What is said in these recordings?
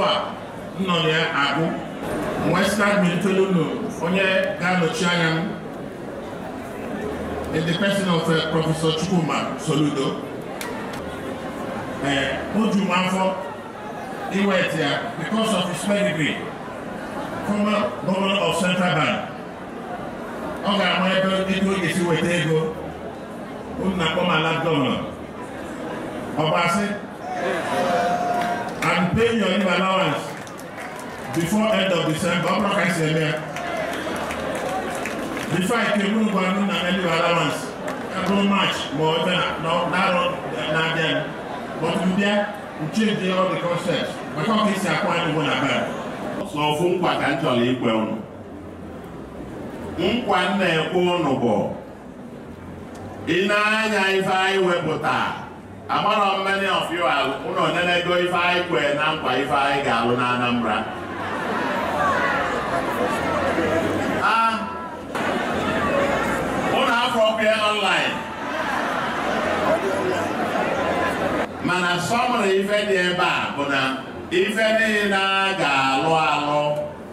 a nọ na ya agụ western military unu onye ga-anọchi anya m in the person of uh, Professor Chukwuma Soludo. Uh, Oju Manfo, he went here because of his pedigree, former governor of Central Bank. Ọ ga-ama ebe ego ga-esi weta ego unu na-akpọ ma lab governor. Ọbasi, I'm paying your leave allowance before end of December. Ọ bụrụ ka esi eme ya. before I came in Guanu na any allowance every March more than no narrow na then but we there we change the, all the concepts because this is akwa ni one about so ofu nkwa ka m chọrọ ikwe unu nkwa m na-ekwe unu bụ ị na-anya ife anyị wepụta agbara many of you unu nenego ife anyị kwe na nkwa ife anyị ga-alụ na Anambra Ah, unu afọ bịa online mana sọmụrụ ife dị ebe a bụ na ife niile a ga-alụ alụ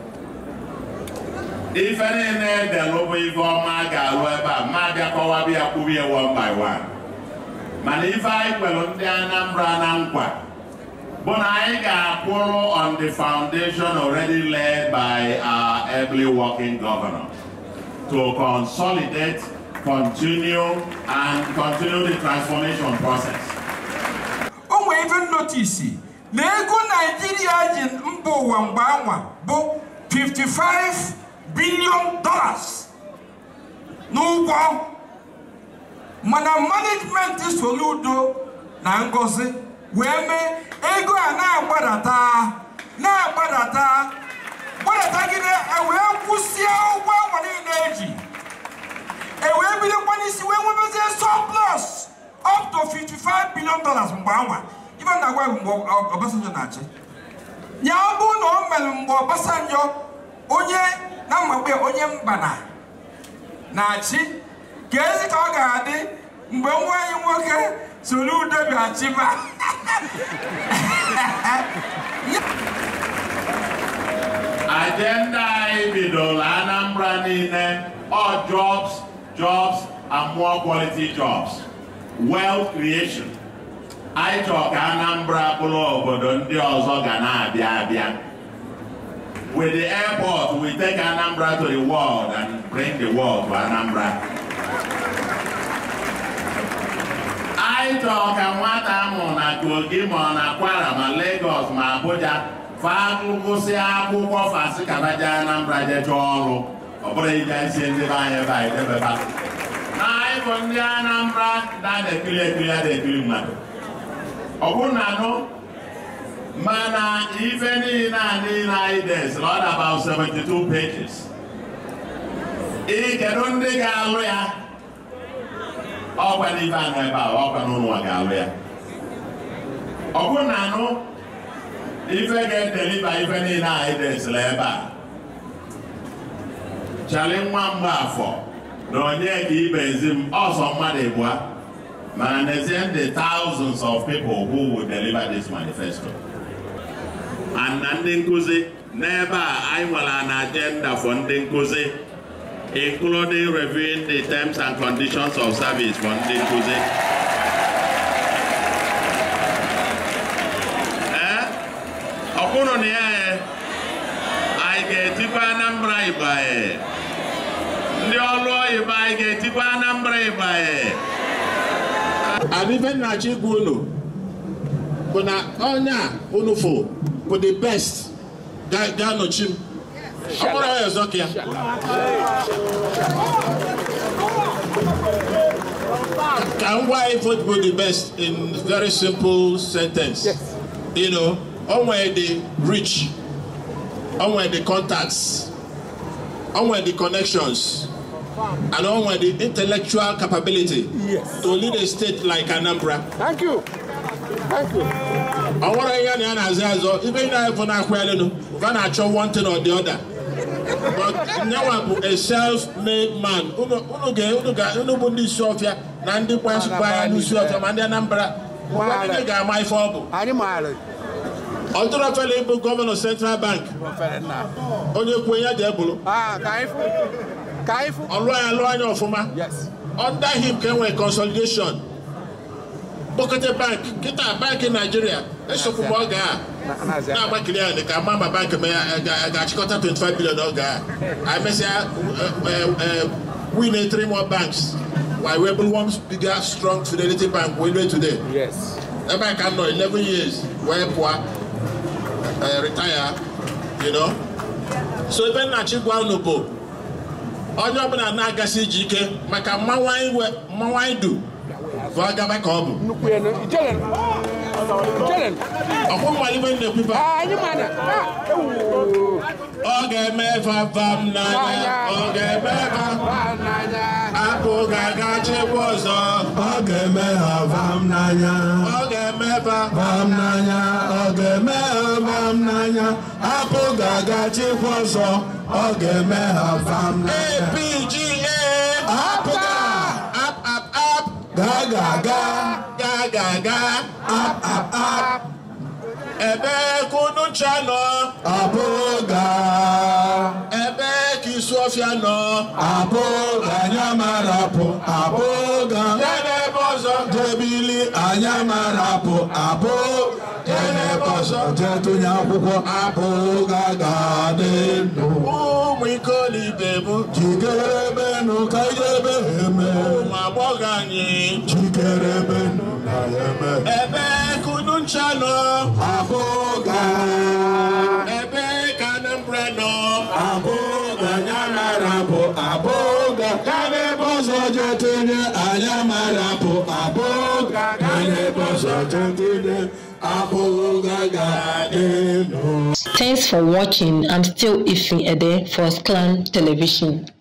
ife niile edelụ bụ ife ọma a ga-alụ ebe a ma bịa kọwabịa kwubie one by one mana ife anyị kwere ndị Anambra na nkwa bụ na anyị ga-akwụrụ on the foundation already led by our ably working governor to consolidate, continue, and continue the transformation process. o nwere ife nnotisi na ego naijiria ji mba ụwa mgbe anwa bụ 55 billion dollars n'ụgwọ mana management Soludo na Ngozi wee mee ego a na-agbadata na-agbadata gbadатagide ewee kwụsịa ụgwọ anwa niile eji ewee bidokwa n'isi wee nwebezie surplus up to 55 billion dollars mgbe anwa ife na agwa mgbe Obasanjo na-achị ya ọ bụrụ na o mere mgbe Obasanjo onye na mgbagbe onye mbana na-achị ka ezi ka ọ ga-adị mgbe nwa anyị nwoke Soludo bịachiba Agenda anyị bidoro Anambra niile all jobs, jobs and more quality jobs. Wealth creation. Anyị chọrọ ka Anambra bụrụ obodo ndị ọzọ ga na-abịa abịa. With the airport, we take Anambra to the world and bring the world to Anambra. Anyị chọrọ ka nwata amụrụ na Kogi ma ọ na Kwara ma Lagos ma Abuja fa gụsị akwụkwọ fasị kabaja Anambra je chọọ ọrụ ọ bụrụ ije isi ndị be anyị ebe anyị debeba na anyị bụ ndị Anambra na na-ekiri ekiri a na-ekiri mmadụ ọ bụrụ na anụ mana ife niile a niile anyị desịrị ọ dị about 72 pages ị kedu ndị ga-alụ ya ọkwa n'ife anọ ebe a ọkwa n'ụlọ ga-alụ ya ọ bụrụ na anụ ife ga-edeliva ife niile anyị desịrị ebe a chali nwa mgbafọ na onye ka ibe ezi m ọsọ mmadụ ịbụa mana n'ezie ndị thousands of people who will deliver this manifesto and na ndị nkụzi n'ebe a anyị nwere an agenda for ndị nkụzi including reviewing the terms and conditions of service for ndị nkụzi ee ọ bụrụ na ya ee, anyị ga-etikwa Anambra Igbo ee. ndị ọrụ oyibo anyị ga-etikwa Anambra Igbo ee. and even na achọ igwe unu bụ na onye a unu fụ bụ the best ga- ga-anọchi m ọ bụrụ ya ọzọ ka ya ka m gwa anyị vote bụ the best in very simple sentence you know o nwere the reach o nwere the contacts o nwere the connections and o nwere the intellectual capability Yes. to lead a state like Anambra. Thank you. Thank you. ọ nwere ihe na ya na-azụ azụ ibe ị na-efụ na-akwa elenu va na-achọ one thing or the other but nyawa bụ a self-made man unu unu ga unu ga unu bụ ndị isi ọfịa na ndị kwasịkwa ya n'isi ọfịa ma ndị Anambra ụfọdụ ndị ga-ama ife ọ bụ Anyị maara. ọ dịrọ fela ịbụ gọvanọ central bank onye kwuo ya jee bụrụ Ah, Kaifu. Kaifu. ọlụ anya lụọ anya ọfụma Yes. under him ka enwere consolidation kpọkọta bank kịta bankị naijiria esokwu m oge a na-agbakiri ya ka ma ma bank ma ya ga- ga-achịkọta 25 billion oge a anyị mesịa win three more banks why we bụrụ one bigger strong fidelity bank we know today Yes. ebe a ka m nọ 11 years wee pụọ eh, retire you know so ebe nnachi gwa unu bụ onye ọbụla na-agasi ije ike maka mmanwụ anyị we- mmanwụ anyị du bụ agaba ka ọ bụ Nnukwu ya na- Ijelen. Ijelen. ọkwụ mmalibe na-ekwuba Ah, anyị ma na. Ah, ewu. ọ ga-eme vam n'anya ọ ga-eme vam Ba n'anya. apụ ga-aga chekwa ọzọ Ọ ga-eme ha vam n'anya ọ ga-eme vam vam n'anya ọ ga-eme ha vam n'anya apụ ga-aga chịkwa ọzọ ọ ga-eme ha vam n'anya APGA apụ ap ap ap ga ga ga ga ga ga ap ap ap ebe kunu ncha nọ apụ ga ebe ka isu ọfịa nọ apụ ga anya marapụ apụ ga ya n'ebe ọzọ jebili anya marapụ apụ jenebe ọzọ jetụnye akwụkwọ apụ ga ga dị ndụ ụmụ ikolibe m Chikerebenu ka ijebe eme ụmụ agbọghọ anyị Chikerebenu na eme ebe kunu ncha nọ Abụga ebe ka Anambra nọ Abụga nyamara bụ abụga Kanebe ọzọ jetinye anya mara bụ abụga Kanebe ọzọ jetinye abụga ga-adịnụ Thanks for watching. I'm still Ifin Ede for Clan Television.